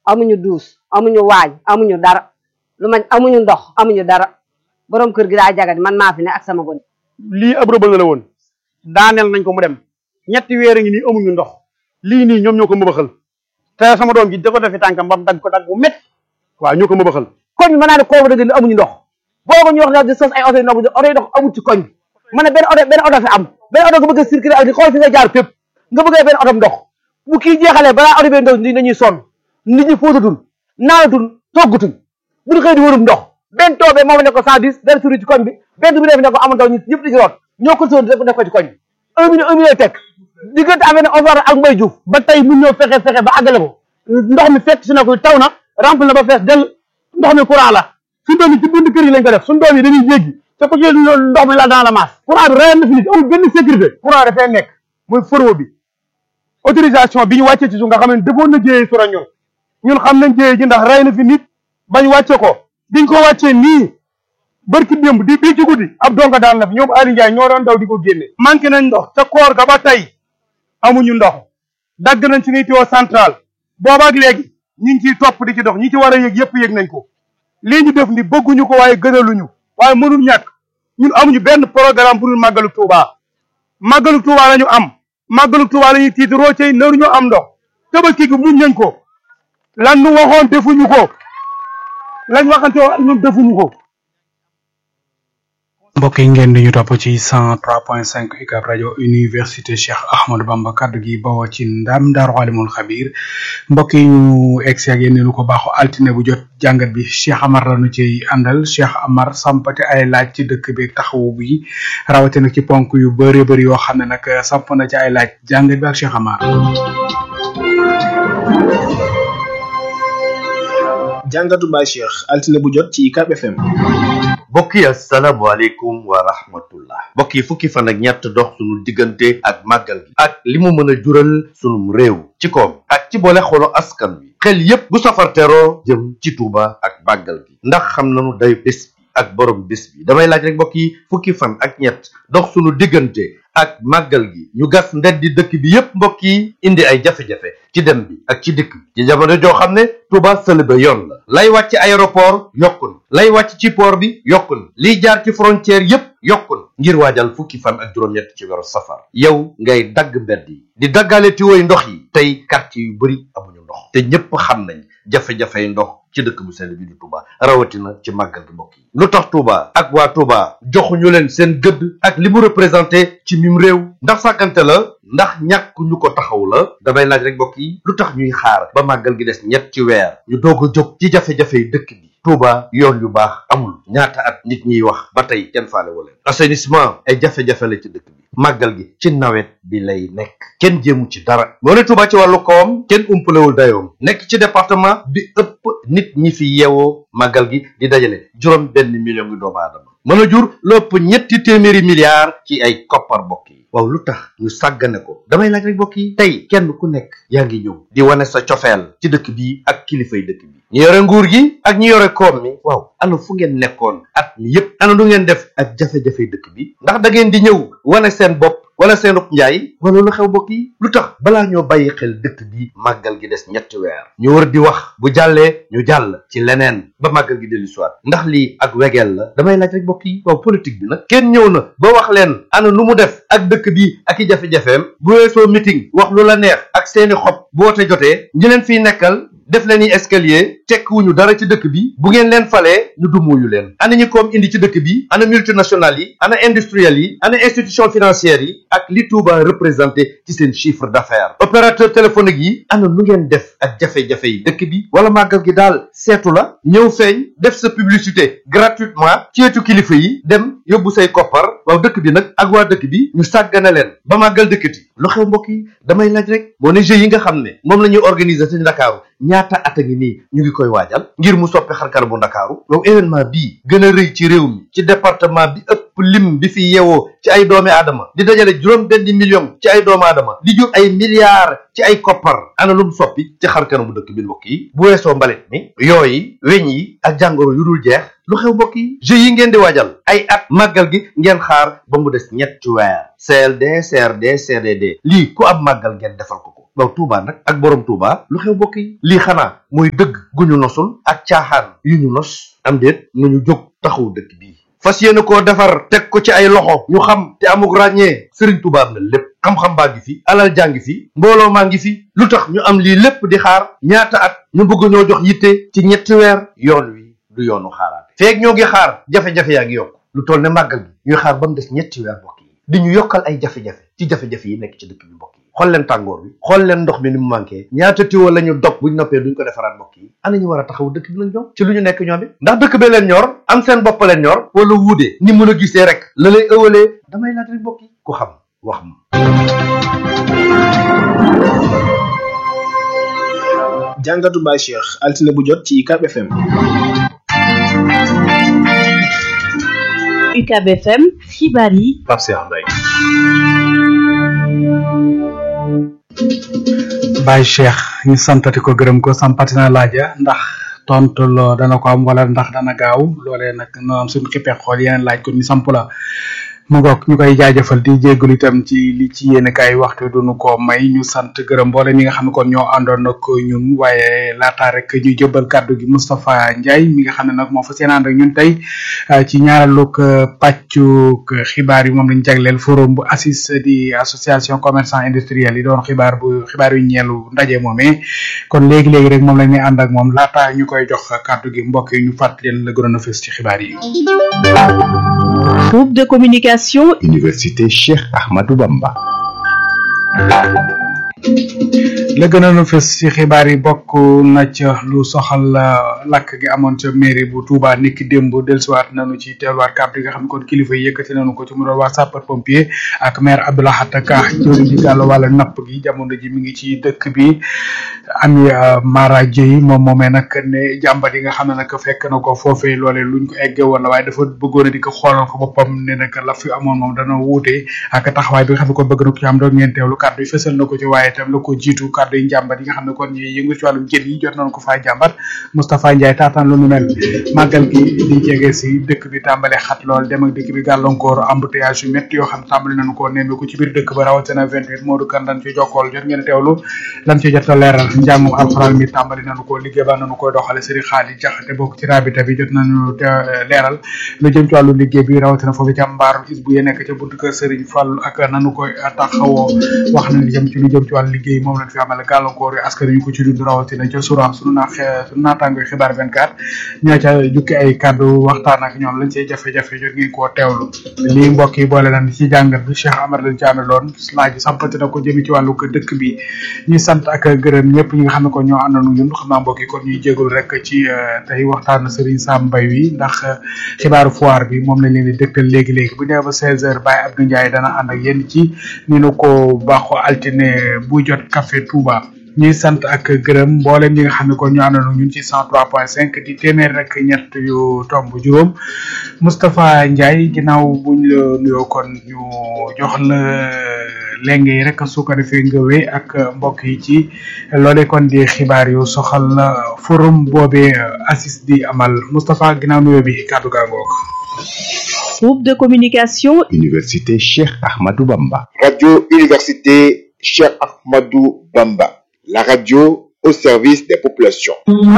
amuñu duus amuñu waañ amuñu dara lu mañ amuñu ndox amuñu dara borom kër gi daa jagadi man maa fi ne ak sama gone lii ab rëbal la woon daaneel nañ ko mu dem ñetti weer a ngi nii amuñu ndox lii nii ñoom ñoo ko mëbaxal te sama doom ji da ko defi tànkam ba mu dagg ko dagg bu métti waaw ñoo ko mëbaxal koñ bi mën naa ne kooku dëgg ni amuñu ndox boo ko ñu wax daal di sos ay oto yi ndox oto yi ndox amul ci koñ bi ma ne benn oto benn oto fi am benn oto nga bëgg a circuler ak di xool fi nga jaar fépp nga bëggee benn oto ndox bu kii jeexalee balaa oto bee ndox ni dañuy sonn nit ñi fóotatul naanatul toggatuñ bu ñu xëy di wërum ndox benn toobee moom ne ko cent dix benn suri ci koñ bi benn bu def ne ko amul ndox ñëpp di ci root ñoo ko soon def ko ci koñ bi un million un million teg diggante affaire ne Omar ak Mbaye Diouf ba tey mun ñëw fexe fexe ba àggale ko ndox mi fekk si na ko taw na rempli na ba fees del ndox mi courant la suñu doom yi ci bunt kër yi lañ ko def suñu doom yi dañuy jéggi te ko ci ndox mi la dans la masse courant bi rayal na fi nit amul benn sécurité courant dafay nekk mooy foro bi autorisation bi ñu wàccee ci suuf nga xam ne defoon na jéyee sura ñun ñun xam nañ jéyee ji ndax ray na fi nit bañ wàcce ko biñ ko wàccee nii barki démb di bii ci guddi ab donga daan na fi ñoom Aliou Ndiaye ñoo doon daw di ko génne manqué nañ ndox ca koor ga ba tey amuñu ndox dagg nañ suñuy tuyau central boobaak léegi ñi ngi ciy topp di ci dox ñi ci war a yëg yëpp yëg nañ ko lii ñu def ni bëgguñu ko waaye gënaluñu waaye mënul ñàkk ñun amuñu benn programme pour màggalu Touba màggalu Touba la ñu am màggalu Touba la ñuy tiitaroo cay naru ñu am ndox tabaski gi muñ nañ ko lan nu waxoon defuñu ko lañ waxante woon ñun defuñu ko mbokk yi ngeen di ñu topp ci 103.5 UCAB rajo université Cheikh Ahmadou Bamba kaddu gi bawoo ci ndam Daaru Alimul Xabir mbokk yi ñu egsi ak yéen lu ko baaxu altine bu jot jàngat bi Cheikh Amar la ñu ci àndal Cheikh Amar sampate ay laaj ci dëkk bi taxawu bi rawatina ci ponk yu bëree bëri yoo xam ne nag samp na ci ay laaj jàngat bi ak Cheikh Amar. jàngatu Baye Cheikh altine bu jot ci UCAB FM. mbokk yi asalaamaaleykum wa rahmatullah mbokk yi fukki fan ak ñett dox sunu diggante ak màggal gi ak li mu mën a jural sunum réew ci koom ak ci boole xolu askan wi xel yépp bu safar teroo jëm ci Tuuba ak màggal gi ndax xam nañu day bés bi ak borom bés bi damay laaj rek mbokk yi fukki fan ak ñett dox sunu diggante ak màggal gi ñu gas ndeddi dëkk bi yépp mbokk yi indi ay jafe-jafe ci dem bi ak ci dikk bi ci jamono joo xam ne Touba sëlëba yoon la lay wàcc aéroport yokku na lay wàcc ci port bi yokku na liy jaar ci frontière yépp yokku na ngir waajal fukki fan ak juróom-ñett ci weeru safar yow ngay dagg mbedd yi di daggaale tiwoy ndox yi tey quartier yu bari amuñu ndox te ñépp xam nañ jafe-jafey ndox ci dëkk bu sell bi di Touba rawatina ci màggal gi mbokk yi lu tax Touba ak waa Touba joxuñu leen seen gëdd ak li mu représenté ci mim réew ndax sàkkante la ndax ñàkk ñu ko taxaw la damay laaj rek mbokk yi lu tax ñuy xaar ba màggal gi des ñett ci weer ñu doog a jóg ci jafe-jafey dëkk bi Touba yoon yu baax amul ñaata at nit ñiy wax ba tey kenn faale wala assainissement ay jafe-jafe la ci dëkk bi màggal gi ci nawet bi lay nekk kenn jéemu ci dara moo ne Touba ci wàllu koom kenn umpalewul dayoom nekk ci département bi ëpp nit ñi fi yeewoo màggal gi di dajale juróom benn million ngi doomu aadama mën a jur lépp ñetti téeméeri milliards ci ay koppar bokk yi waaw lu tax ñu sàggane ko damay laaj rek mbokk yi tey kenn ku nekk yaa ngi ñëw di wane sa cofeel ci dëkk bi ak kilifay dëkk bi ñi yore nguur gi ak ñi yore koom mi waaw ana fu ngeen nekkoon at mi yépp ana lu ngeen def ak jafe-jafe dëkk bi ndax da ngeen di ñëw wane seen bopp wala seen rub njaay wala lu xew mbokk yi lu tax balaa ñoo bàyyi xel dëkk bi màggal gi des ñetti weer ñu war di wax bu jàllee ñu jàll ci leneen ba màggal gi dellu soit ndax lii ak wegeel la damay laaj rek mbokk yi waaw politique bi nag kenn ñëw na ba wax leen ana nu mu def ak dëkk bi ak i jafe-jafeem bu weesoo meeting wax lu la neex ak seeni xob bu wote jotee ñi leen fiy nekkal def leen i escalier tekkiwuñu dara ci dëkk bi bu ngeen leen falee ñu dumuyu leen ana ñi koom indi ci dëkk bi ana multinationales yi ana industriels yi ana institution financières yi ak li Touba représenté ci seen chiffre d'affaires opérateur téléphonique yi ana nu ngeen def ak jafe-jafe yi dëkk bi wala màggal gi daal seetu la ñëw feeñ def sa publicité gratuitement ci wetu kilifa yi dem yóbbu say koppar waaw dëkk bi nag ak waa dëkk bi ñu sàggane leen ba màggal dëkkati lu xew mbokk yi damay laaj rek moo ne jeux yi nga xam ne moom la ñuy organiser ci Ndakaaru ñaata at a ngi nii ñu ngi koy waajal ngir mu soppi xarkar bu Ndakaaru yow événement bii gën a rëy ci réew mi ci département bi ëpp lim bi fi yeewoo ci ay doomi aadama di dajale juróom benn million ci ay doomu aadama di jur ay milliards ci ay koppar ana lu mu soppi ci xarkar bu dëkk bi mbokk yi bu weesoo mbalit mi yooyu weñ yi ak jàngoro yu dul jeex lu xew mbokk yi jeux yi ngeen di waajal ay at màggal gi ngeen xaar ba mu des ñetti weer CLD CRD CDD lii ku ab màggal ngeen defal ko ko waaw Touba nag ak borom Touba lu xew mbokk yi lii xanaa mooy dëgg gu ñu nosul ak caaxaan yu ñu nos am déet nañu jóg taxaw dëkk bii fas yéene koo defar teg ko ci ay loxo ñu xam te amuk ràññee Serigne Touba am na lépp xam-xam baa ngi fi alal jaa ngi fi mbooloo maa ngi fi lu tax ñu am lii lépp di xaar ñaata at ñu bëgg ñoo jox yitte ci ñetti weer yoon wi du yoonu xaaraate feeg ñoo ngi xaar jafe-jafe yaa ngi yokk lu toll ne màggal gi ñuy xaar ba mu des ñetti weer mbokk yi di ñu yokkal ay jafe-jafe ci jafe-jafe yi nekk ci dëkk bi mbokk yi xool leen tàngoor bi xool leen ndox mi ni mu manqué ñaata tiwo la ñu dog buñ noppee duñ ko defaraat mbokk yi ana ñu war a taxaw dëkk bi lañ ñoom ci lu ñu nekk ñoom it ndax dëkk bee leen ñor am seen bopp leen ñor wala wuudee ni mun a gisee rek la lay ëwalee damay laaj rek mbokk yi ku xam wax ma jàngatu Baye Cheikh altine bu jot ci UCAB FM. UCAB FM xibaar yi Pape Cheikh Mbaye. Baye Cheikh ñu santati ko gërëm ko sampati na laaja ndax tontu loo dana ko am wala ndax dana gaaw loolee nag no am suñu xippee xool yeneen laaj ko ñu samp la mu ngoog ñu koy jaajëfal di jégalu itam ci li ci yéen kaay waxtu duñu ko may ñu sant gërëm mboole ñi nga xam ne kon ñoo àndoon ak ñun waaye laata rek ñu jëbal kàddu gi Moustapha Ndiaye mi nga xam ne nag moo fa seen ànd ak ñun tey ci ñaareelug pàccug xibaar yi moom lañ jagleel forum bu ACIS di association commerçant industriel yi doon xibaar bu xibaar yu ñeelu ndaje moomee kon léegi léegi rek moom la ñuy ànd ak moom laata ñu koy jox kàddu gi mbokk yi ñu fàttali leen la gënoon a fës ci xibaar yi. groupe de communication Université Cheikh Ahmadou Bamba. la gënoon a fës ci xibaar yi bokk na ca lu soxal lakk gi amoon ca mairie bu Touba niki démb dellusiwaat nañu ci teeluwaat kàddu yi nga xam ne kon kilifa yi yëkkati nañu ko ci mu doon waa sapeur pompier ak maire Abdoulahat Ka jëwriñ ji gàllu wàlla napp gi jamono ji mi ngi ci dëkk bi ami Mara Dieye moom moomee nag ne jàmbat yi nga xam ne nag fekk na ko foofee loolee luñ ko eggee woon la waaye dafa bëggoon a di ko xoolal ko boppam ne nag la fi amoon moom dana wuute ak taxawaay bi nga xam ne kon bëgg na ko ci am doon ngeen teewlu kàddu yi fësal na ko ci waaye itam la ko jiitu kàddu yi njàmbat yi nga xam ne kon ñi yëngu ci wàllum jën yi jot nañ ko faa jàmbat Moustapha Ndiaye taataan lu nu mel màggal gi di jege si dëkk bi tàmbale xat lool dem ak dëkk bi gàllankoor embouteillage yu métti yoo xam tàmbali nañu ko nemme ko ci biir dëkk ba rawatina 28 Modou Kan lan ci jokkool jot ngeen teewlu lan ci jot a leeral njàngum alxuraan mi tàmbali nañu ko liggéey ba nañu koy doxale Serigne Xaali Jaxate bokk ci rabita bi jot nañu te leeral lu jëm ci wàllu liggéey bi rawatina foofu ca mbaaru is bu ye nekk ca buntu kër Serigne Fall ak nanu koy taxawoo wax na li jëm ci lu jëm ci wàllu liggéey moom lañ fi amale gàllankoor yi askan yu ko ci dund rawatina ca sura sunu naa sunu naataango xibaar 24 ñoo ca jukki ay kàddu waxtaan ak ñoom lañ cey jafe-jafe jot ngeen koo teewlu lii mbokk yi boole nañ ci jàngat bi Cheikh Amar lañ ci amee laaj sampati na ko jëmi ci wàllu ko dëkk bi ñuy sant ak gërëm ñëpp ñi nga xam ne ko ñoo àndoon ñun xam naa mbokk yi kon ñuy jégalu rek ci tey waxtaan Serigne Sam Mbaye wi ndax xibaaru foire bi moom lañ leen di dëgtal léegi léegi bu ñëwee ba 16h Baye Abdou Ndiaye dana ànd ak yéen ci ni nu ko baaxoo altine bu jot café Touba ñuy sant ak gërëm mboolem ñi nga xam ne kon ñu àndoon ñun ci 103.5 di téeméer rek ñett yu tomb juróom Moustapha Ndiaye ginnaaw buñ la nuyoo kon ñu jox la lenge yi rek su ko defee nga wéy ak mbokk yi ci loolee kon di xibaar yu soxal forum boobee ACIS di amal Moustapha ginnaaw nuyoo bi kàddu gaa ngoog groupe de communication Université Cheikh Ahmadou Bamba. Radio Université Cheikh Ahmadou Bamba. La radio au service des populations.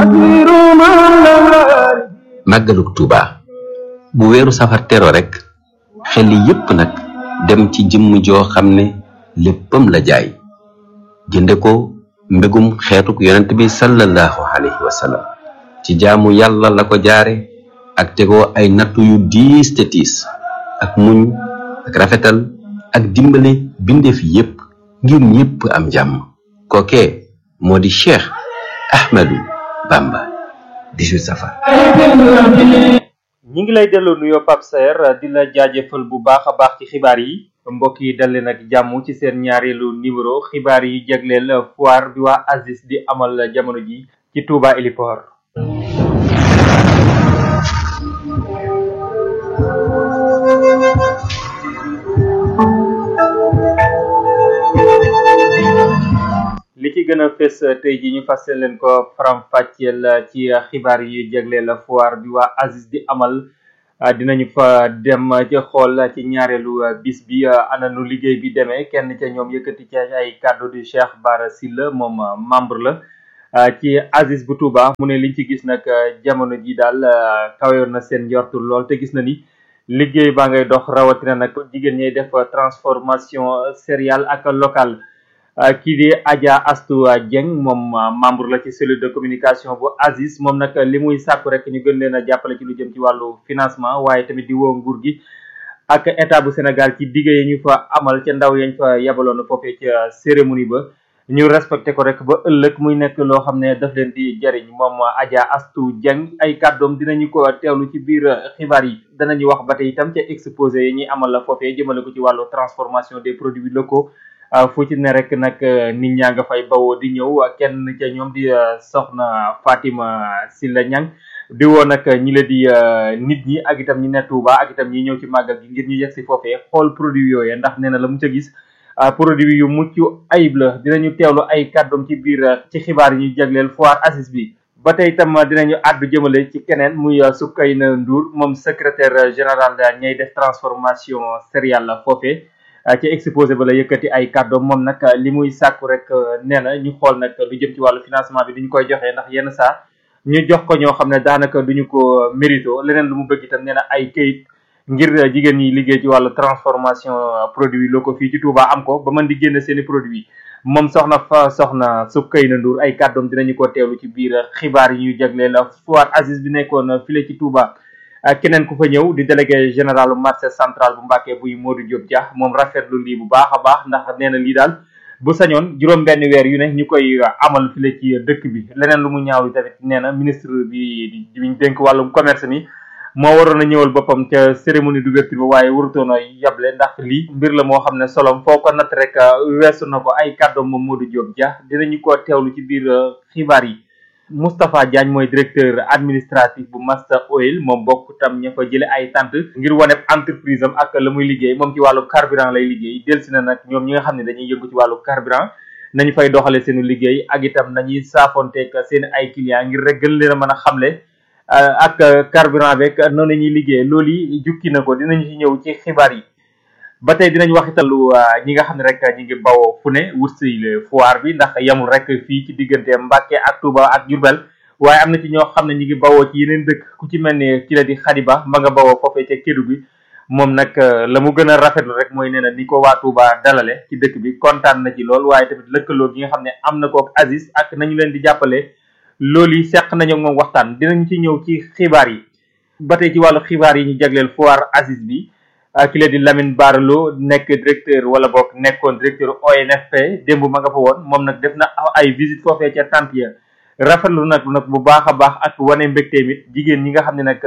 màggalug Tuuba bu weeru safar tero rek xel yépp nag dem ci jëmm joo xam ne léppam la jaay jënde ko mbégum xeetuk yonent bi sallallahu alayhi wa sallam ci jaamu yàlla la ko jaare ak tegoo ay nattu yu diis te tiis ak muñ ak rafetal ak dimbale bindeef yépp ngir ñépp am jàmm kookee moo di Cheikh Ahmadou Bamba 18 safar ñi ngi lay delloo nuyoo Pape Saer di la jaajëfal bu baax a baax ci xibaar yi mbokk yi dal leen ak jàmm ci seen ñaareelu numéro xibaar yi jagleel foire bi waa ACIS di amal jamono ji ci Touba Héliport li ci gën a fës tey ji ñu fas leen ko faram fàcceel ci xibaar yi jagleel foire bi waa ACIS di amal dinañu fa dem ca xool ci ñaareelu bis bi ana nu liggéey bi demee kenn ca ñoom yëkkati ci ay kàddu di Cheikh Bara Sylla moom membre la ci Aziz bu Touba mu ne liñ ci gis nag jamono ji daal kaweyoon na seen njortu lool te gis na ni liggéey baa ngay dox rawatina nag jigéen ñay def transformation céréale ak locale kii di Adja Astou Dieng moom membre la ci cellule de communication bu Aziz moom nag li muy sàkku rek ñu gën leen a jàppale ci lu jëm ci wàllu financement waaye tamit di woo nguur gi ak état bu Sénégal ci digg yi ñu fa amal ca ndaw yañ fa yabaloon foofee ca cérémonie ba ñu respecté ko rek ba ëllëg muy nekk loo xam ne daf leen di jariñ moom Adja Astou Dieng ay kàddoom dinañu ko teewlu ci biir xibaar yi danañu wax ba tey itam ca exposé yi ñuy amal la foofee jëmale ko ci wàllu transformation des produits locaux fu ci ne rek nag nit ñaa nga fay bawoo di ñëw kenn ca ñoom di soxna Fatima Silla Ñang di woo nag ñi la di nit ñi ak itam ñi ne Touba ak itam ñi ñëw ci màggal gi ngir ñu yegg si foofee xool produit yooyee ndax nee na la mu ca gis produit yu mucc ayib la dinañu teewlu ay kàddoom ci biir ci xibaar yi ñu jagleel foire Aziz bi ba tey itam dinañu àddu jëmale ci keneen muy Soukayna Ndour moom secrétaire général ñay def transformation céréale la foofee ci exposé ba la yëkkati ay kàddoom moom nag li muy sàkku rek nee na ñu xool nag lu jëm ci wàllu financement bi duñu koy joxee ndax yenn saa ñu jox ko ñoo xam ne daanaka duñu ko mérito leneen lu mu bëgg itam nee na ay këyit ngir jigéen ñi liggéey ci wàllu transformation produit locaux fii ci Touba am ko ba mën di génn seeni produit moom soxna fa soxna Soukayna Ndour ay kàddoom dinañu ko teewlu ci biir xibaar yi ñu jagleel la foire Aziz bi nekkoon file ci Touba keneen ku fa ñëw di délégué général marché central bu Mbàkke buy Modou Diop Dia moom rafetlu lii bu baax a baax ndax nee na lii daal bu sañoon juróom benn weer yu ne ñu koy amal file ci dëkk bi leneen lu mu ñaaw tamit nee na ministre bi biñ dénk wàllum commerce mi moo waroon a ñëwal boppam ca cérémonie d'ouverture ba waaye warutoon a yable ndax lii mbir la moo xam ne solom foo ko natt rek weesu na ko ay kàddoom moom Modou Diop Dia dinañu ko teewlu ci biir xibaar yi Moustapha Diagne mooy directeur administratif bu Master Oil moom bokk tam ña fa jële ay tant ngir waneb entreprise am ak la muy liggéey moom ci wàllu carburant lay liggéey delsi na nag ñoom ñi nga xam ne dañuy yëngu ci wàllu carburant nañu fay doxale seenu liggéey ak itam nañuy saafonteeg seen ay clients ngir rek gën leen a mën a xamle ak carburant beeg noonu la ñuy liggéey loolu yi jukki na ko dinañu ci ñëw ci xibaar yi ba tey dinañ wax italu ñi nga xam ne rek ñi ngi bawoo fu ne wut si foire bi ndax yamul rek fii ci diggante Mbàkke ak Touba ak Diourbel waaye am na ci ñoo xam ne ñi ngi bawoo ci yeneen dëkk ku ci mel ni ki la di Xadiba ma nga bawoo foofee ca Kédu bi moom nag la mu gën a rafetlu rek mooy nee na ni ko waa Touba dalale ci dëkk bi kontaan na ci lool waaye tamit lëkkaloo gi nga xam ne am na ko ak Aziz ak nañu leen di jàppale loolu yi seq nañu moom waxtaan dinañ ci ñëw ci xibaar yi ba tey ci wàllu xibaar yi ñu jagleel foire Aziz bi ki la di Lamine Barlo nekk directeur wala boog nekkoon directeur ONFP démb ma nga fa woon moom nag def na ay visite foofee ca tant ya rafetlu nag nag bu baax a baax ak wane mbégte mit jigéen ñi nga xam ne nag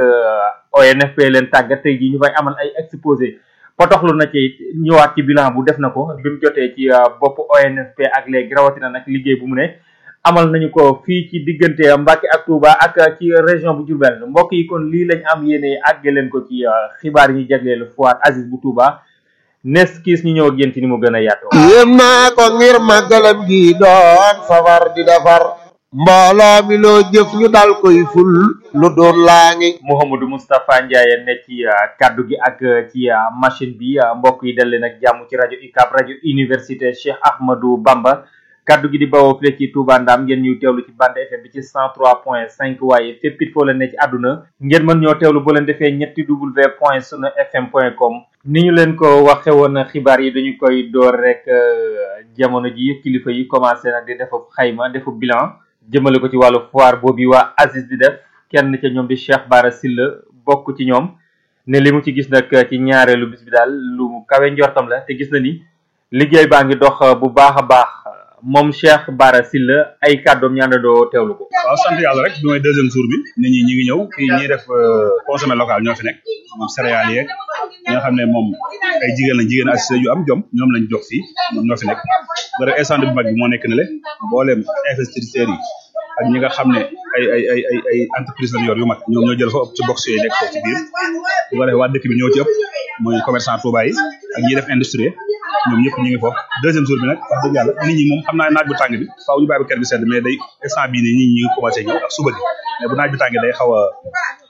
ONFP leen tàggat tey jii ñu fay amal ay exposé potoxlu na ci ñëwaat ci bilan bu def na ko bi mu jotee ci bopp ONFP ak léegi rawatina nag liggéey bu mu ne amal nañu ko fii ci diggante Mbacke ak Touba ak ci région bu Diourbel mbokk yi kon lii lañ am yéene àgge leen ko ci xibaar yi ñu jagleel foire Aziz bu Touba nes kiis ñu ñëw ak yéen ci ni mu gën a yaatoo yéem naa ko ngir màggalam gi doon safar di defar mbooloo mi loo jëf ñu dal koy ful lu doon laa ngi Mouhamadou Moustapha Ndiaye ne ci kaddu gi ak ci machine bi mbokk yi dal leen ak jàmm ci rajo UCAB rajo université Cheikh Ahmadou Bamba kaddu gi di bawoo fii ci Touba Ndam ngeen ñuy teewlu ci bande FM bi ci 103.5 waaye fépp it foo leen ne ci àdduna ngeen mën ñoo teewlu boo leen defee ñetti w point sunu fm point com ni ñu leen ko waxe woon xibaar yi dañu koy door rek jamono ji kilifa yi commencé nag di defu xayma defu bilan jëmale ko ci wàllu foire boobu waa Aziz di def kenn ca ñoom di Cheikh Bara Sylla bokk ci ñoom ne li mu ci gis nag ci ñaareelu bis bi daal lu kawe njortam la te gis na ni liggéey baa ngi dox bu baax a baax moom Cheikh Bara Sylla ay kàddoom ñu àndandoo teewlu ko. waaw sant yàlla rek bi mooy deuxième jour bi nit ñi ñi ngi ñëw fii ñiy def consommé local ñoo fi nekk moom céréales yeeg ñi nga xam ne moom ay jigéen lañ jigéen assisté yu am jom ñoom lañ jox fii ñoom ñoo fi nekk ba instant bu mag bi moo nekk ne le mboolem investisseurs yi ak ñi nga xam ne ay ay ay ay ay entreprise lañ yor yu mag ñoom ñoo jël fa ëpp ci box yooyu nekk foofu ci biir bu ko defee waa dëkk bi ñoo ci ëpp mooy commerçant Touba yi ak ñiy def industrie ñoom ñëpp ñu ngi foofu deuxième jour bi nag wax dëgg yàlla nit ñi moom xam naa naaj bu tàng bi faaw ñu bàyyi ba kër bi sedd mais day instant bii nii nit ñi ngi commencé ñëw ak suba gi mais bu naaj bi tàng day xaw a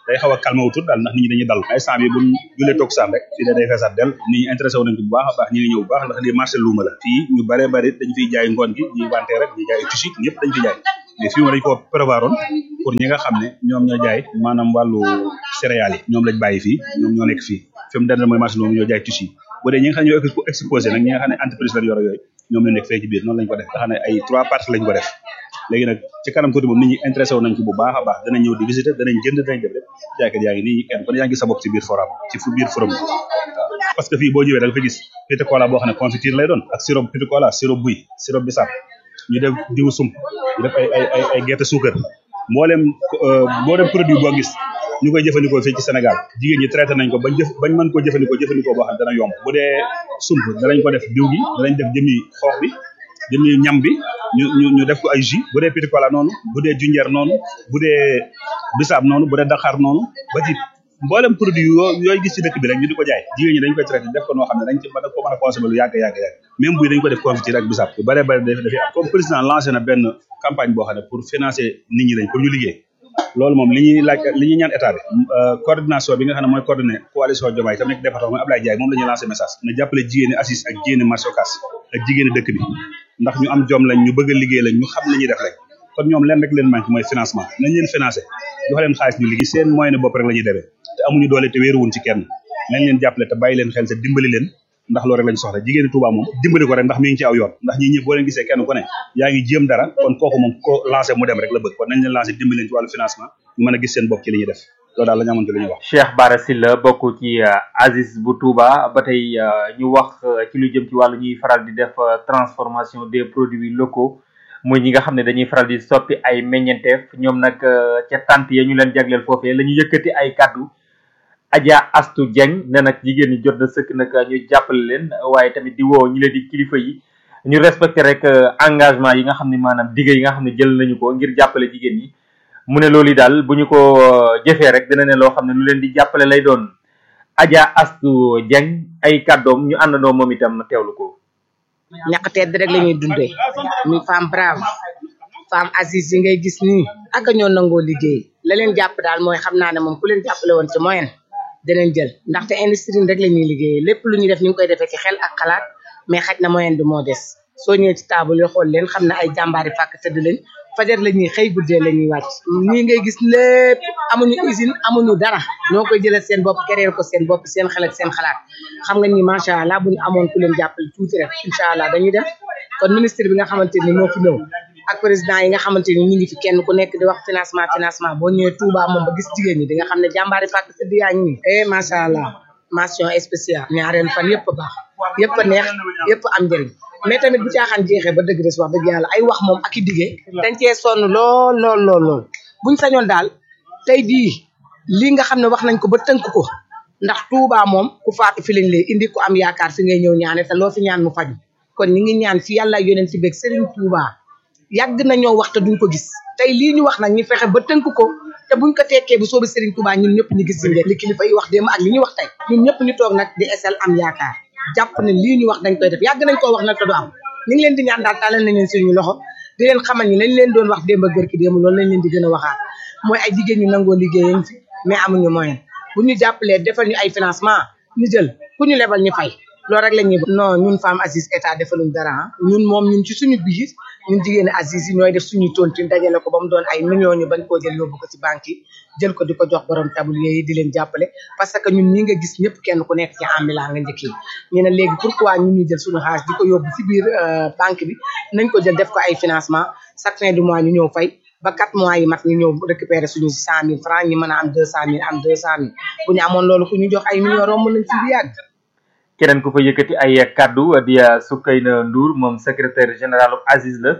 day xaw a calmé wu tuut daal ndax nit ñi dañuy dal instant bi buñ julee toog saan rek fii de day feesaat del nit ñi intéressé wu nañ ko bu baax a baax ñi ngi ñëw bu baax ndax lii marché luuma la fii ñu bare bari dañ fiy jaay ngoon gi ñuy wante rek ñuy jaay tissu ñëpp dañ fi jaay mais fii moom dañ ko prévoir oon pour ñi nga xam ne ñoom ñoo jaay maanaam wàllu céréales yi ñoom lañ bàyyi fii ñoom ñoo nekk fii fi mu dendal mooy marché luuma ñoo jaay tissu bu dee ñi nga xam ne ñoo exposé nag ñi nga xam ne entreprise lañ yor yooyu ñoom la nekk fee ci biir noonu lañ ko def nga xam ne ay trois parties lañ ko def léegi nag ci kanam tuuti moom nit ñi intéressé wu nañ ci bu baax a baax danañ ñëw di visiter danañ jënd danañ def lépp jaaykat yaa ngi nii kenn kon yaa ngi sa bopp ci biir forum ci fu biir forum bi waaw parce que fii boo ñëwee da nga fa gis petit cola boo xam ne confiture lay doon ak sirop petit cola sirop buy sirop bisaab ñu def diwu sump ñu def ay ay ay ay gerte suukar mboolem mboolem produit boo gis ñu koy jëfandikoo fii ci Sénégal jigéen ñi traité nañ ko bañ jëf bañ mën koo jëfandikoo jëfandikoo boo xam ne dana yomb bu dee sump danañ ko def diw gi danañ def jëmi xoox bi jëmi ñam bi ñu ñu ñu def ko ay jus bu dee petit cola noonu bu dee junjeer noonu bu dee bisaab noonu bu dee daxaar noonu ba ci mboolem produit yoo yooyu gis ci dëkk bi rek ñu di ko jaay jigéen ñi dañ koy traité def ko noo xam ne dañ ci mën a ko mën a consommer lu yàgg yàgg yàgg même buy dañ ko def confiture ak bisaab yu bare bare daf dafay am comme président lancé na benn campagne boo xam ne pour financer nit ñi lañ pour ñu liggéey loolu moom li ñuy laaj li ñuy ñaan état bi coordination bi nga xam ne mooy coordonné coalition Diomaye tam nekk département mooy Ablaye Diaye moom la ñuy lancé message na jàppale jigéeni assis ak jigéeni marché Ocass ak jigéeni dëkk bi ndax ñu am jom lañ ñu bëgg a liggéey lañ ñu xam li ñuy def rek kon ñoom leen rek leen manqué mooy financement nañ leen financé jox leen xaalis ñu liggéey seen moyen bopp rek la ñuy demee te amuñu doole te wéeruwuñ ci kenn nañ leen jàppale te bàyyi leen xel te dimbali leen ndax loolu rek lañ soxla jigéeni Touba moom dimbali ko rek ndax mi ngi ci aw yoon ndax ñi ñëpp boo leen gisee kenn ku ne yaa ngi jéem dara kon kooku moom ko lancé mu dem rek la bëgg kon nañ leen lancé dimbali leen ci wàllu financement ñu mën a gis seen bopp ci li ñuy def loolu daal la ñu amoon ci li ñuy wax Cheikh Bara Sylla bokk ci Aziz bu Touba ba tey ñu wax ci lu jëm ci wàllu ñuy faral di def transformation des produits locaux muy ñi nga xam ne dañuy faral di soppi ay meññenteef ñoom nag ca tant ya ñu leen jagleel foofee la ñu yëkkati ay kàddu Adja Astu Dieng ne nag jigéen ñi jot na sëkk nag ñu jàppale leen waaye tamit di woo ñi leen di kilifa yi ñu respecté rek engagement yi nga xam ne maanaam digge yi nga xam ne jël nañu ko ngir jàppale jigéen ñi mu ne loolu daal bu ñu ko jëfee rek dina ne loo xam ne lu leen di jàppale lay doon Adja Astu Dieng ay kàddoom ñu àndandoo moom itam teewlu ko. ñàkk tedd rek la ñuy dundee muy femme brave femme Aziz yi ngay gis nii ak ñoo nangoo liggéey la leen jàpp daal mooy xam naa ne moom ku leen jàppale woon ci moyen danañ jël ndaxte industrie rek la ñuy liggéeyee lépp lu ñuy def ñu ngi koy defee ci xel ak xalaat mais xaj na moyen bi moo des soo ñëwee ci table yi xool leen xam ne ay jàmbaari fàkk tëdd lañ fajar la ñuy xëy guddee la ñuy wàcc nii ngay gis lépp amuñu usine amuñu dara ñoo koy jëlal seen bopp kereel ko seen bopp seen xel ak seen xalaat xam nga ni macha allah bu ñu amoon ku leen jàppale tuuti rek incha allah dañuy dem kon ministre bi nga xamante ni moo fi ñëw ak président yi nga xamante ni ñu ngi fi kenn ku nekk di wax financement financement boo ñëwee Touba moom ba gis jigéen ñi di nga xam ne jàmbaari fàkk tëdd yaa ngi nii eh macha allah mention spéciale ñaareelu fan yëpp a baax yëpp a neex yëpp am njëriñ mais tamit bu caaxaan jeexee ba dëgg des wax dëgg yàlla ay wax moom ak i diggee dañ cee sonn lool lool lool lool buñ sañoon daal tey jii lii nga xam ne wax nañ ko ba tënk ko ndax Touba moom ku faatu fi lañ lay indi ku am yaakaar fi ngay ñëw ñaane te loo fi ñaan mu faju kon ñi ngi ñaan fi yàlla yoneen si beeg Serigne Touba yàgg na ñoo wax te duñ ko gis tey lii ñu wax nag ñu fexe ba tënk ko te buñ ko tekkee bu soobee Serigne Touba ñun ñëpp ñu gis si li kilifa yi wax démb ak li ñu wax tey ñun ñëpp ñu toog nag di esel am yaakaar jàpp ne lii ñu wax dañ koy def yàgg nañ koo wax nag te du am ñu ngi leen di ñaan daal tàllal nañ leen suñu loxo di leen xamal ni lañ leen doon wax démb ak gërki démb loolu lañ leen di gën a waxaat mooy ay jigéen ñu nangoo liggéeyañ fi mais amuñu moyen bu ñu jàppalee defal ñu ay financement ñu jël ku ñu lebal ñu fay loolu rek la ñuy non ñun femme Aziz état defaluñ dara ñun moom ñun ci suñu biir ñun jigéen Aziz yi ñooy def suñuy tontine dajale ko ba mu doon ay millions ñu bañ koo jël yóbbu ko ci banque yi jël ko di ko jox borom tablier yi di leen jàppale parce que ñun ñi nga gis ñëpp kenn ku nekk ci ambulant nga njëkk yi ñu ne léegi pourquoi ñun ñu jël suñu xaalis di ko yóbbu ci biir banque bi nañ ko jël def ko ay financement chaque fin du mois ñu ñëw fay ba quatre mois yi mat ñu ñëw récupérer suñu cent mille francs ñi mën a am deux cent mille am deux cent mille bu ñu amoon loolu ku ñu jox ay millions romb nañ ci bi yàgg keneen ku fa yëkkati ay kaddu di Soukayna Ndour moom secrétaire général Aziz la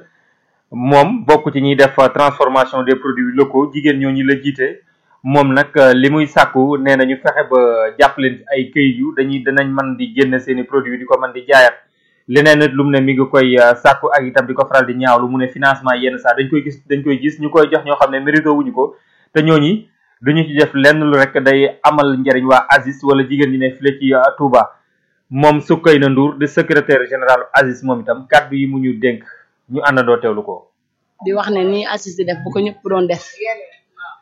moom bokk ci ñuy def transformation des produits locaux jigéen ñoo ñu la jiite moom nag li muy sàkku nee na ñu fexe ba jàpp leen ci ay këyit yu dañuy danañ mën di génn seeni produits di ko mën di jaayaat leneen nit lu mu ne mi ngi koy sàkku ak itam di ko faral di ñaawlu mu ne financement yenn saa dañ koy gis dañ koy gis ñu koy jox ñoo xam ne mérito wuñu ko te ñooñi duñu ci def lenn lu rek day amal njariñ waa Aziz wala jigéen ñi ne file ci Touba moom Soukayna Ndour di secrétaire général Aziz moom itam kàddu yi mu ñu dénk ñu àndandoo teewlu ko di wax ne nii Aziz di def bu ko ñëpp doon def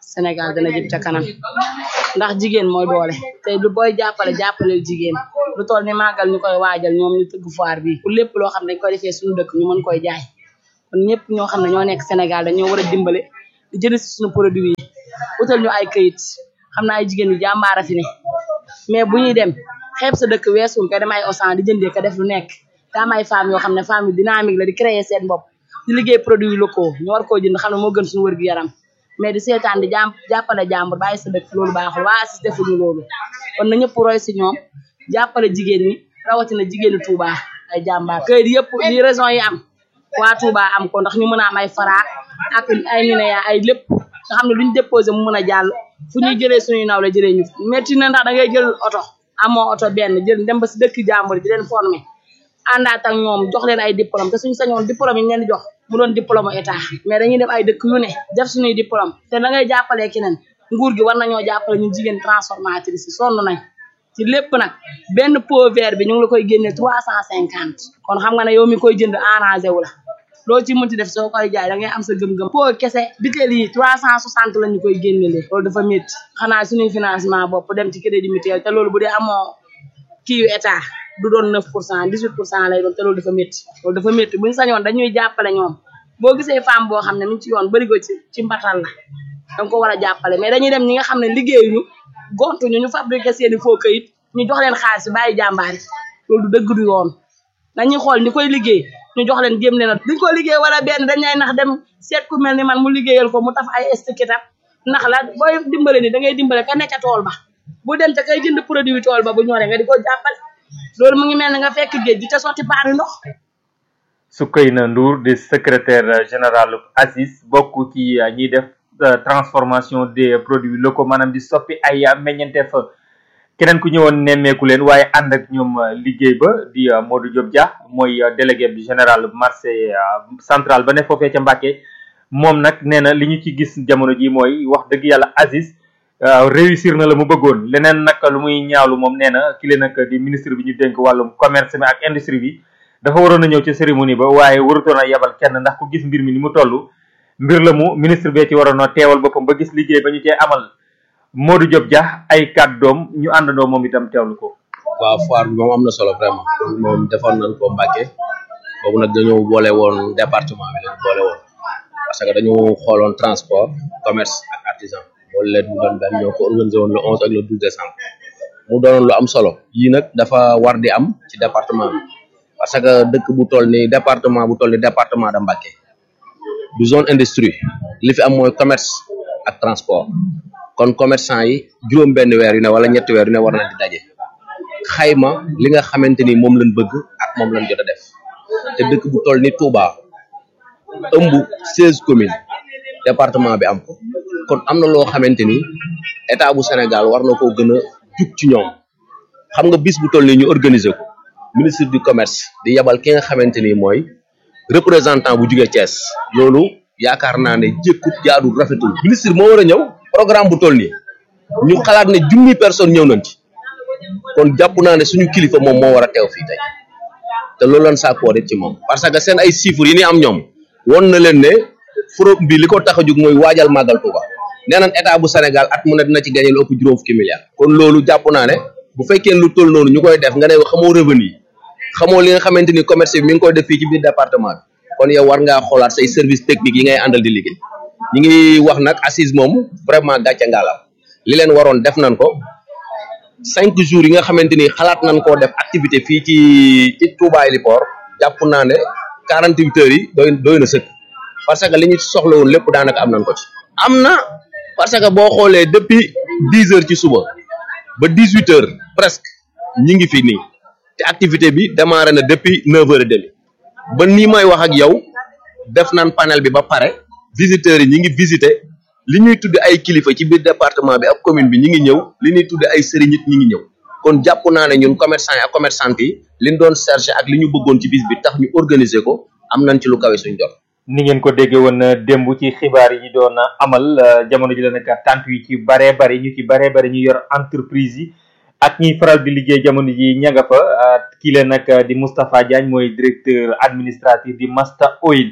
Sénégal dana jëm ca kanam ndax jigéen mooy doole te lu booy jàppale jàppaleel jigéen lu toll ni màggal ñu koy waajal ñoom ñu tëgg foire bi pour lépp loo xam ne dañ koy defee suñu dëkk ñu mën koy jaay kon ñëpp ñoo xam ne ñoo nekk Sénégal dañoo war a dimbale di jënd si suñu produit yi utal ñu ay këyit xam naa ay jigéen yu jàmbaara fi ne mais bu ñuy dem xeeb sa dëkk weesu nga dem ay osan di jëndee ka def lu nekk te am ay femmes yoo xam ne femmes yu dynamique la di créer seen bopp di liggéey produit locaux ñu war koo jënd xam ne moo gën suñu wërgu yaram mais di seetaan di jàmm jàppale jàmbur bàyyi sa dëkk loolu baaxul waa ACIS defuñu loolu kon na ñëpp roy si ñoom jàppale jigéen ñi rawatina jigéenu Touba ay jàmbaar këyit yëpp li raison yi am waa Touba am ko ndax ñu mën a am ay fara ak ay mineya ay lépp nga xam ne luñ déposé mu mën a jàll fu ñuy jëlee suñuy naw la jëlee ñu métti na ndax da ngay jël oto amoo oto benn jël dem ba si dëkk jàmbur di leen formé àndaat ak ñoom jox leen ay diplôme te suñu sañoon diplôme yi ñu leen di jox mu doon diplôme état mais dañuy dem ay dëkk yu ne def suñuy diplôme te da ngay jàppalee keneen nguur gi war nañoo jàppale ñu jigéen transformatrice yi sonn nañ ci lépp nag benn pot vert bi ñu ngi la koy génnee trois cent cinquante kon xam nga ne yow mi koy jënd arrangé wu la loo ci mënti def soo koy jaay da ngay am sa gëm-gëm pot kese bitéel yi trois cent soixante la ñu koy génnelee loolu dafa métti xanaa suñuy financement bopp dem ci crédit mutuel te loolu bu dee amoo kii yu état du doon neuf pour cent dix huit pour cent lay doon te loolu dafa métti loolu dafa métti buñu sañoon dañuy jàppale ñoom boo gisee femme boo xam ne mi ngi ci yoon bërigo ci ci mbatal la danga ko war a jàppale mais dañuy dem ñi nga xam ne liggéeyuñu gontuñu ñu fabriqué seeni faux kayit ñu jox leen xaalis bi bàyyi jàmbaar yi loolu du dëgg du yoon dañuy xool ni koy liggéey ñu jox leen jéem leen a duñ ko liggéey wala benn dañ lay nax dem seet ku mel ni man mu liggéeyal ko mu taf ay estiquetam nax la booy dimbale ni da ngay dimbale ka nekk ca tool ba bu dem te kay jënd produit tool ba bu ñoree nga di ko jàppale loolu mu ngi mel ni nga fekk géej gi te sotti paani ndox Soukeyna Ndour di secrétaire général ACIS bokk ci ñiy def transformation des produits locaux maanaam di soppi ay meññeenteef keneen ku ñëwoon nemmeeku leen waaye ànd ak ñoom liggéey ba di Modou Diop Dia mooy délégué bi général marché central ba ne foofee ca Mbàkke moom nag nee na li ñu ci gis jamono ji mooy wax dëgg yàlla ACIS réussir na la mu bëggoon leneen nag lu muy ñaawlu moom nee na ki leen nag di ministre bi ñu dénk wàllum commerce mi ak industrie bi dafa waroon a ñëw ci cérémonie ba waaye warutoon a yebal kenn ndax ku gis mbir mi ni mu toll mbir la mu ministre bee ci waroon a teewal boppam ba gis liggéey ba ñu cee amal Modou Diop Dia ay kàddoom ñu àndandoo moom itam teewlu ko. waaw foire bi moom am na solo vraiment moom defoon nañ ko Mbàkke boobu nag dañoo boole woon département bi lañ boole woon parce que dañu xooloon transport commerce ak artisan boole leen mu doon benn ñoo ko organisé woon le 11 ak le 12 décembre mu doonoon lu am solo yii nag dafa war di am ci département bi parce que dëkk bu toll ni département bu toll ni département de Mbàkke du zone industrie li fi am mooy commerce ak transport kon commerçant yi juróom benn weer yu ne wala ñetti weer yu ne war nañ di daje xayma li nga xamante ni moom lañ bëgg ak moom lañ jot a def te dëkk bu toll ni Touba ëmb seize communes département bi am ko kon am na loo xamante ni état bu Sénégal war na koo gën a jug ci ñoom xam nga bis bu toll ni ñu organiser ko ministre du commerce di yabal ki nga xamante ni mooy représentant bu jugee Thiès loolu yaakaar naa ne jékkut jaadu rafetul ministre moo war a ñëw programme bu toll nii ñu xalaat ne junni personne ñëw nañ ci kon jàpp naa ne suñu kilifa moom moo war a teew fii tey te loolu lan sàkkoo ci moom parce que seen ay chiffres yi ni am ñoom won na leen ne forom bi li ko tax a jóg mooy waajal màggal Touba nee nañ état bu Sénégal at mu ne dina ci gagné lu ëpp juróom fukki milliards kon loolu jàpp naa ne bu fekkee lu toll noonu ñu koy def nga ne xamoo revenu yi xamoo li nga xamante ni commerce bi mi ngi koy def fii ci biir département bi kon yow war ngaa xoolaat say service technique yi ngay àndal di liggéey ñi ngi wax nag assise moom vraiment gàcce ngaalam li leen waroon def nañ ko cinq jours yi nga xamante ni xalaat nañ koo def activité fii ci ci Touba Héliport jàpp naa ne quarante huit heures yi doy doy na sëkk parce que li ñu soxla woon lépp daanaka am nañ ko ci am na parce que boo xoolee depuis dix heures ci suba ba dix huit heures presque ñi ngi fi nii te activité bi démarré na depuis neuf heures et demi ba nii may wax ak yow def nañ panel bi ba pare visiteurs yi ñi ngi visiter li ñuy tudde ay kilifa ci biir département bi ak commune bi ñi ngi ñëw li ñuy tudde ay sëriñ it ñi ngi ñëw kon jàpp naa ne ñun commerçant yi ak commerçante yi liñ doon chercher ak li ñu bëggoon ci bis bi tax ñu organiser ko am nañ ci lu kawe suñ jot ni ngeen ko déggee woon démb ci xibaar yi ñu doon amal jamono ji la nag tant yi ci baree bari ñu ci baree bari ñu yor entreprise yi ak ñiy faral di liggéey jamono ji ña nga fa kii leen nag di Moustapha Diagne mooy directeur administratif di Masta Oil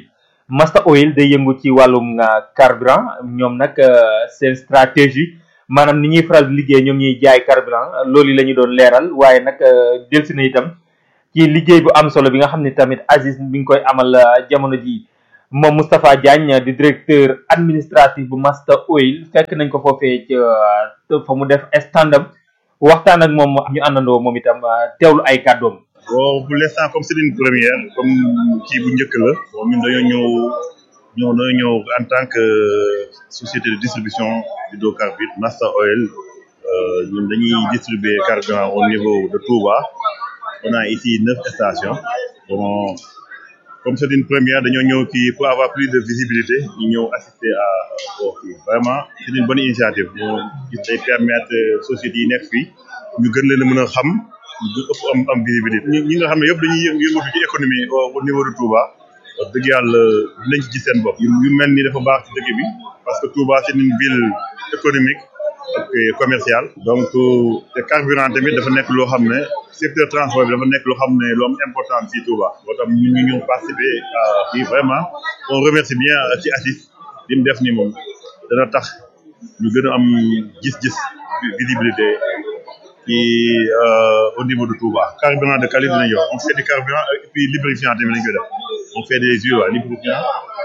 Master Oil day yëngu ci wàllum carburant ñoom nag seen stratégie maanaam ni ñuy faral di liggéey ñoom ñuy jaay carburant loolu la ñu doon leeral waaye nag delsi na itam ci liggéey bu am solo bi nga xam ne tamit Aziz mi ngi koy amal jamono ji moom Moustapha Diagne di directeur administratif bu Master Oil fekk nañ ko foofee ca fa mu def standam waxtaan ak moom ñu àndandoo moom itam teewlu ay kàddoom. bon pour l'instant comme c'est une première comme kii bu njëkk la bon ñun dañoo ñëw ñëw dañoo ñëw en tant que société de distribution d'hydrocarbures Master Oil ñun dañuy distribuer carburant au niveau de Touba on a ici neuf stations bon comme c'est une première dañoo ñëw kii pour avoir plus de visibilité ñu ñëw assister à au kii vraiment c'est une bonne initiative moo gis day permettre sociétés yi nekk fii ñu gën leen a mën a xam ñu ëpp am am visibilité ñi ñi nga xam ne yëpp dañuy yëngatu ci économie au niveau de Touba wax dëgg yàlla dinañ ci gis seen bopp yu mel ni dafa baax ci dëkk bi parce que Touba c'est une ville économique ak commerciale donc te carburant tamit dafa nekk loo xam ne secteur transport bi dafa nekk loo xam ne lu am important fii Touba moo tax ñu ñu ñëw participer à fii vraiment on remercie bien ci Aziz li mu def ni moom dana tax ñu gën a am gis-gis visibilité ci au niveau de Touba carburant de qualité lañu yor on fait du carburant et puis lubrifiant tamit lañu koy def on fait des huiles ouais, lubrifiant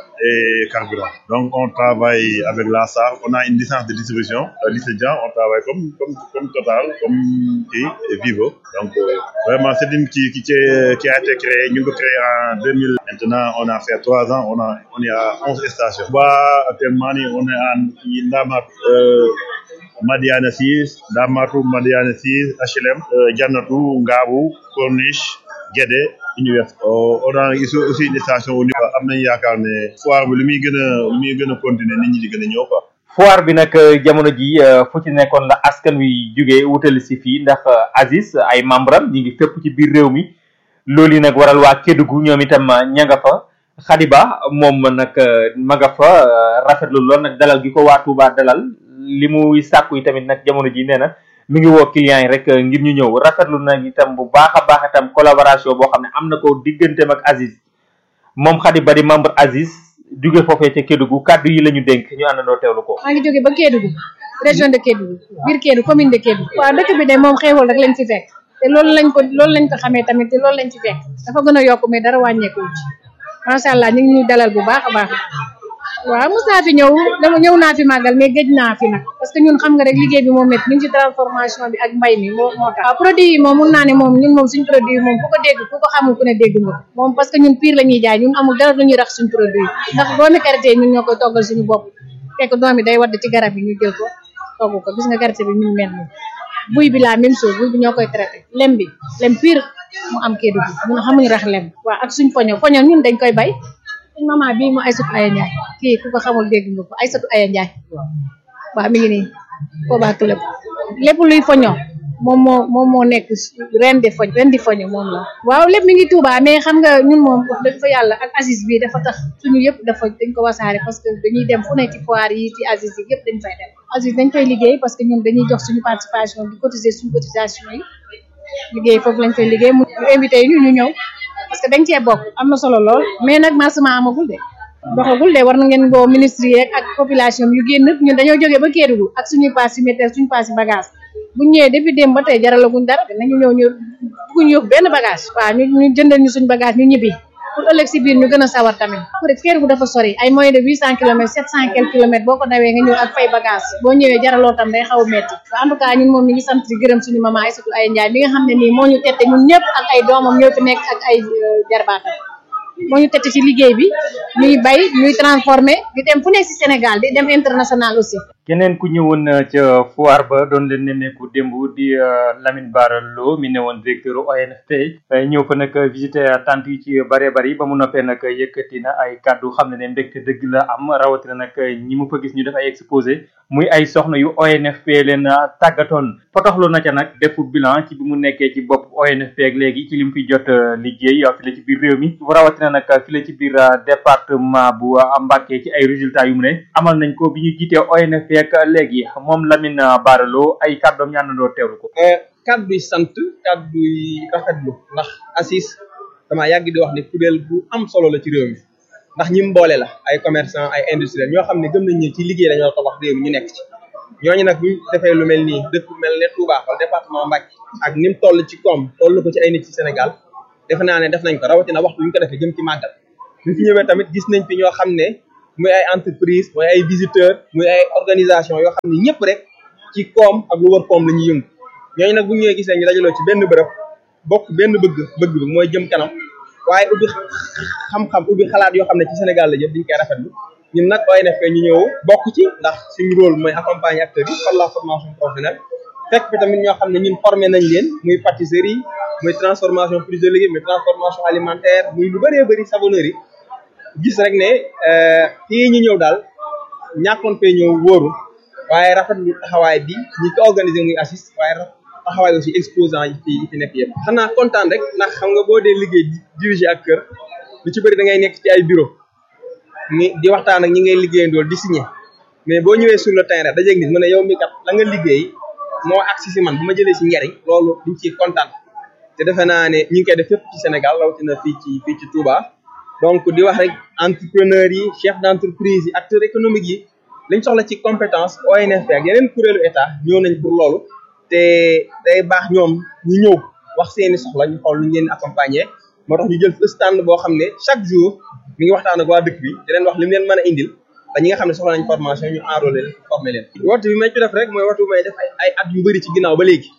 et carburant donc on travaille avec la SAR on a une licence de distribution euh, licenciant on travaille comme comme comme Total comme kii et Vivo donc euh, vraiment c'est une qui qui qui a été créée ñu ngi ko créé en 2000 maintenant on a fait trois ans on a on est à onze stations Touba actuellement nii on est en Ndamat euh, Madiana 6 Ndamatu Madiana 6 HLM Jannatu Ngaabu Corniche Guédé Université on a ici aussi une station au niveau am nañu yaakaar ne foire bi li muy gën a li muy gën a continuer nit ñi di gën a ñëw quoi foire bi nag jamono ji fu ci nekkoon la askan wi jugee wutali si fii ndax Aziz ay membre am ñi ngi fépp ci biir réew mi loolu yi nag waral waa Kédougou ñoom itam ña nga fa Khadiba moom nag ma nga fa rafetlu lool nag dalal gi ko waa Touba dalal li muy sàkku yi tamit nag jamono ji nee na mi ngi woo clients yi rek ngir ñu ñëw rafetlu nag itam bu baax a baax itam collaboration boo xam ne am na ko digganteem ak Aziz moom Khadiba di membre Aziz jóge foofee ca Kédougou kàddu yi la ñu dénk ñu àndandoo teewlu ko. maa ngi jóge ba Kédougou région de Kédougou biir Kédougou commune de Kédougou. waaw dëkk bi de moom xéewal rek lañ ci fekk te loolu lañ ko loolu lañ ko xamee tamit te loolu lañ ci fekk dafa gën a yokk mais dara wàññeeku ci macha allah ñu ngi ñuy dalal bu baax a baax. waaw mos naa fi ñëw dama ñëw naa fi màggal mais gëj naa fi nag parce que ñun xam nga rek liggéey bi moom métti ñu ngi ci transformation bi ak mbay mi moo moo tax waaw produit yi moom mun naa ne moom ñun moom suñ produit yi moom ku ko dégg ku ko xamul ku ne dégg nga moom parce que ñun pire la ñuy jaay ñun amul dara lu ñuy rax suñ produit yi ndax doomi karité yi ñun ñoo koy toggal suñu bopp fekk doom yi day wadd ci garab yi ñu jël ko togg ko gis nga karité bi ñu mel ni buy bi la même chose buy bi ñoo koy traité lem bi lem pire mu am kii dugg ñun xamuñu rax lem waaw ak suñ poño poño ñun dañ koy bay suñ maman bii mu Aysatu Aya Njaay kii ku ko xamul dégg nga ko Aysatu Aya Njaay waaw mi ngi nii Koba Club lépp luy foño moom moo moom moo nekk ren de foñ ren di foño moom la waaw lépp mi ngi Touba mais xam nga ñun moom wax dëgg fa yàlla ak Aziz bi dafa tax suñu yëpp dafa dañ ko wasaare parce que dañuy dem fu ne ci foire yi ci Aziz yi yëpp dañ fay dem Aziz dañ koy liggéey parce que ñun dañuy jox suñu participation di cotiser suñu cotisation yi liggéey foofu lañ koy liggéey mu invité yi ñu ñu ñëw parce que dañ cee bokk am na solo lool mais nag marsement amagul de doxagul de war na ngeen boo ministre yeeg ak population yu génn ñun dañoo jógee ba Kédougou ak suñuy pass yu météo suñu pass yu bagage bu ñëwee depuis démb ba tey jaralaguñ dara dinañu ñëw ñu bugguñ yóbbu benn bagage waaw ñu ñu jëndal ñu suñu bagage ñu ñibbi pour ëllëg si biir ñu gën a sawar tamit après Kédougou dafa sori ay moyen de huit cent kilomètres sept cent quelques kilomètres boo ko dawee nga ñëw ak fay bagage boo ñëwee jaraloo tam day xaw a metti en tout cas ñun moom ñu ngi sant di gërëm suñu maman Aïssatou Aya Ndiaye mi nga xam ne nii moo ñu tette ñun ñëpp ak ay doomam ñoo fi nekk ak ay jarbaatam moo ñu tette ci liggéey bi ñuy bay ñuy transformé di dem fu nekk si Sénégal di dem international aussi keneen ku ñëwoon ca foire ba doon leen nemmeeku démb di Lamine Bara Lo mi ne woon directeur ONFP ñëw fa nag visiter tant yi ci bare bari ba mu noppee nag yëkkati na ay kàddu xam ne ne mbégte dëgg la am rawatina nag ñi mu fa gis ñu def ay exposé muy ay soxna yu ONFP leen tàggatoon potoxlu na ca nag defu bilan ci bi mu nekkee ci bopp ONFP ak léegi ci li mu fi jot liggéey fi la ci biir réew mi rawatina nag fi la ci biir département bu Mbacké ci ay résultats yu mu ne amal nañ ko bi ñu jiitee ONFP ak léegi moom Lamine Bara Lo ay kàddoom ñaanandoo teewlu ko kàddu yi sant kàddu yi rafetlu ndax Aziz dama yàgg di wax ne kuréel bu am solo la ci réew mi ndax ñi mu boole la ay commerçant ay industriel ñoo xam ne gëm nañ ne ci liggéey dañoo tabax réew mi ñu nekk ci ñooñu nag buñ defee lu mel nii dëkk bu mel ne Touba wala département Mbacké ak ni mu toll ci koom toll ko ci ay nit ci Sénégal defe naa ne def nañ ko rawatina waxtu ñu ko defee jëm ci màggal ñu fi ñëwee tamit gis nañ fi ñoo xam ne muy ay entreprise muy ay visiteurs muy ay organisation yoo xam ne ñëpp rek ci koom ak lu wër koom la ñuy yëngu ñooñu nag bu ñëwee gisee ñu dajaloo ci benn bërëb bokk benn bëgg bëgg bi mooy jëm kanam waaye ubbi xam-xam ubbi xalaat yoo xam ne ci Sénégal la jëm diñ koy rafetlu ñun nag ONFP ñu ñëw bokk ci ndax suñu rôle mooy accompagner acteurs yi par la formation professionnelle fekk fi tamit ñoo xam ne ñun formé nañ leen muy pâtisserie muy transformation fruits et légumes muy transformation alimentaire muy lu bëree bëri savonnerie gis rek ne fii ñu ñëw daal ñàkkoon fee ñëw wóoru waaye rafetlu taxawaay bi ñi ko organiser muy assist waaye taxawaay aussi exposant yi fi yi fi nekk yëpp xanaa kontaan rek ndax xam nga boo dee liggéey diriger ak kër lu ci bëri da ngay nekk ci ay bureau ni di waxtaan ak ñi ngay liggéeyandool di signer mais boo ñëwee sur le terrain dajeeg nit mu ne yow mi kat la nga liggéey moo agsi si man bu ma jëlee si njariñ loolu diñ ciy kontaan te defe naa ne ñi ngi koy def fépp ci Sénégal rawatina fii ci fii ci Touba donc di wax rek entrepreneurs yi chef d' entreprise yi acteurs économiques yi liñ soxla ci compétence ONFP ak yeneen kuréelu état ñëw nañ pour loolu te day baax ñoom ñu ñëw wax seeni soxla ñu xool lu ñu leen accompagner moo tax ñu jël stand boo xam ne chaque jour mi ngi waxtaan ak waa dëkk bi di leen wax li mu leen mën a indil ba ñi nga xam ne soxla nañ formation ñu enrôler leen former leen woote bi may ci def rek mooy woote bi may def ay at yu bëri ci ginnaaw ba léegi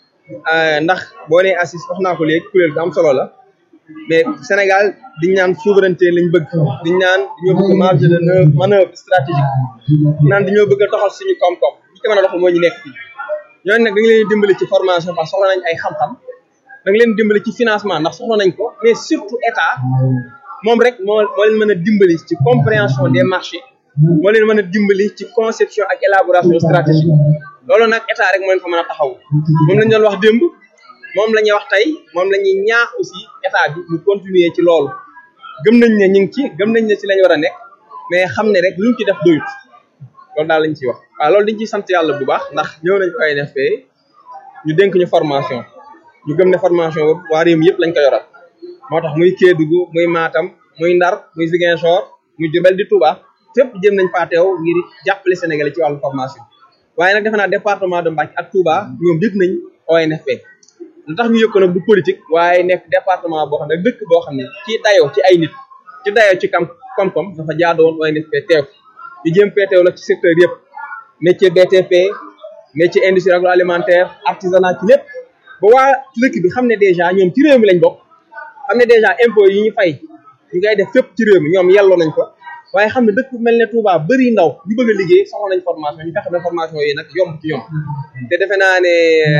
ndax boo nee assis wax naa ko léegi kuréel gu am solo la mais Sénégal diñ naan souveraineté lañ bëgg diñ naan dañoo bëgg marge de manœuvre stratégique naan dañoo bëgg a doxal suñu koom-koom ñi ko mën a doxal moo ñu nekk fii ñooñu nag da nga leen dimbali ci formation parce que soxla nañ ay xam-xam da nga leen dimbali ci financement ndax soxla nañ ko mais surtout état moom rek moo moo leen mën a dimbali ci compréhension des marchés moo leen mën a dimbali ci conception ak élaboration stratégique loolu nag état rek moo leen fa mën a taxaw moom lañ doon wax démb moom la ñuy wax tey moom la ñuy ñaax aussi état bi mu continuer ci loolu gëm nañ ne ñu ngi ci gëm nañ ne ci lañ war a nekk mais xam ne rek luñ ci def doyut loolu daal lañ ciy wax waaw loolu dañ ciy sant yàlla bu baax ndax ñëw nañ ONFP ñu dénk ñu formation ñu gëm ne formation boobu waa réew mi yëpp lañ ko yoral moo tax muy Kédougou muy Matam muy Ndar muy Ziguinchor muy Diourbel di Touba fépp jëm nañ faa teew ngir jàppale Sénégalais ci wàllu formation waaye nag defe naa département de Mbacké ak Touba ñoom yëg nañ ONFP lu tax ñu yëg ko nag du politique waaye nekk département boo xam ne dëkk boo xam ne ci dayoo ci ay nit ci dayoo ci kam koom-koom dafa jaadoon ONFP teew ñu jëm fee teew nag ci secteur yëpp métier BTP métier industrie agroalimentaire artisanat ci lépp ba waa dëkk bi xam ne dèjà ñoom ci réew mi lañ bokk xam ne dèjà impôt yi ñu fay ñu ngay def fépp ci réew mi ñoom yelloo nañ ko waaye xam ne dëkk bu mel ne Touba bëri ndaw ñu bëgg a liggéey soxla nañ formation ñu fexe ba formation yi nag yomb ci ñoom te defe naa ne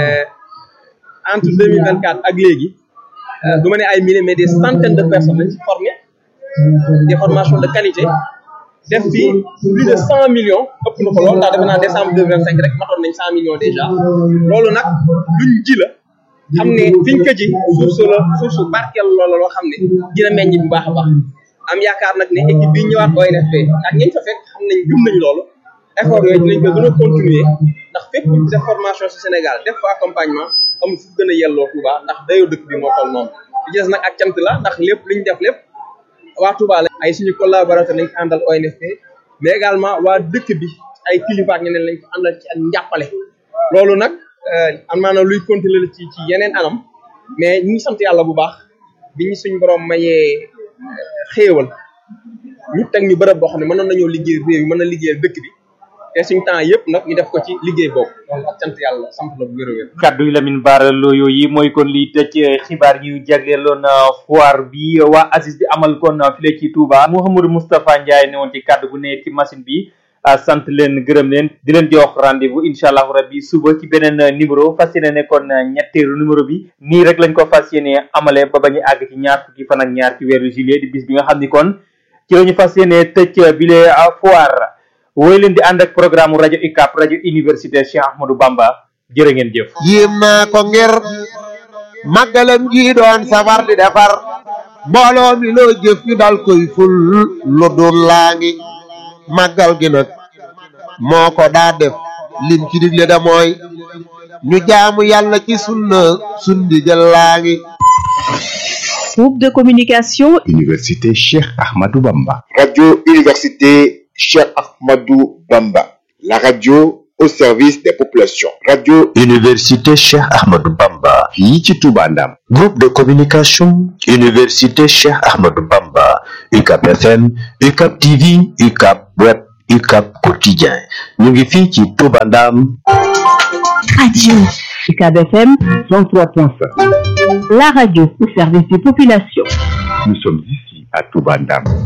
entre deux mille vingt quatre ak léegi du ma ne ay milliers mais des centaines de personnes lañ ci formé des formations de qualité def fi plus de cent millions ëpp na ko lool ndax defe naa décembre deux mille vingt cinq rek matoon nañ cent millions déjà loolu nag luñ ji la xam ne fiñ ko ji suuf su la suuf su barkeel loola loo xam ne dina meññ bu baax a baax am yaakaar nag ne équipe bi ñëwaat ONFP ak ñañ fa fekk xam nañ gëm nañ loolu effort yooyu dinañ ko gën a continuer ndax fépp def formation ci Sénégal def fa accompagnement amul fu gën a yelloo Touba ndax dayoo dëkk bi moo toll noonu li ci des nag ak cant la ndax lépp li ñu def lépp waa Touba la ay suñu collaborateur lañ ko àndal ONFP mais également waa dëkk bi ay kilifa ak ñeneen lañ ko àndal ci ak njàppale loolu nag am maanaam luy continuer la ci ci yeneen anam mais ñu ngi sant yàlla bu baax bi ñu suñ borom mayee xéewal ñu teg ñu bërëb boo xam ne mënoon nañoo liggéey réew yi mën na liggéeyal dëkk bi te suñ temps yëpp nag ñu def ko ci liggéey boobu loolu ak sant yàlla sant la bu wér a wér kaddu yi Lamine Bara Lo yooyu mooy kon liy tëj xibaar yu jagleeloon foire bi waa ACIS di amal kon file ci Touba Mouhamadou Moustapha Ndiaye ne woon ci kaddu bu ne ci machine bi sant leen gërëm leen di leen jox rendez-vous incha allahu rabbi suba ci beneen numéro fas yéene ne kon ñetteelu numéro bi nii rek lañ ko fas yéene amale ba bañu àgg ci ñaar fukki fan ak ñaar ci weeru juillet di bis bi nga xam ni kon ci la ñu fas yéene tëj bile foire woy leen di ànd ak programme rajo UCAB rajo université Cheikh Ahmadou Bamba jërë ngeen jëf yéem naa ko ngir màggalam gi doon safar di defar mbooloo mi loo jëf ñu dal koy ful lu dul laa ngi màggal gi nag moo ko daa def lim ci digle da mooy ñu jaamu yàlla ci sunna sundi jël laa ngi Groupe de communication Université Cheikh Ahmadou Bamba. Radio Université Cheikh Ahmadou Bamba. La radio au service des populations. Radio Université Cheikh Ahmadou Bamba. fii ci Touba Ndam. Groupe de communication Université Cheikh Ahmadou Bamba. UCAP FM, UCAP TV, UCAP Web, UCAP Quotidien. ñu ngi fii ci Touba Ndam. Radio UCAB FM 103.5. la radio au service des populations. Nous sommes ici à Touba Ndam.